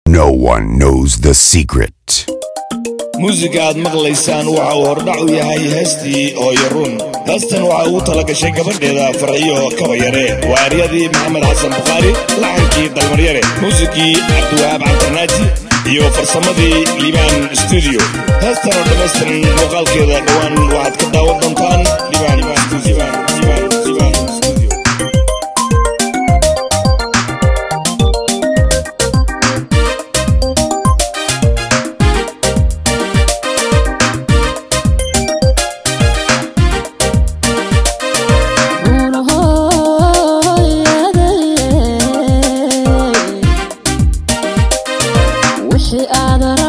No one knows the secret. muusiga aad maqlaysaan waxa uu hordhac u yahay heestii hooyaruun heestan waxa uu tala gashay gabadheeda farxiyo kabayare waa eryadii maxamed xasan bukhaari laxankii dalmaryare muusigii cabdiwahaab cabdirnaaji iyo farsamadii liibaan stuudio heestan oo dhammaystiran muuqaalkeeda dhowaan waxaad ka daawan doontaan liibaan stuudio wixii aad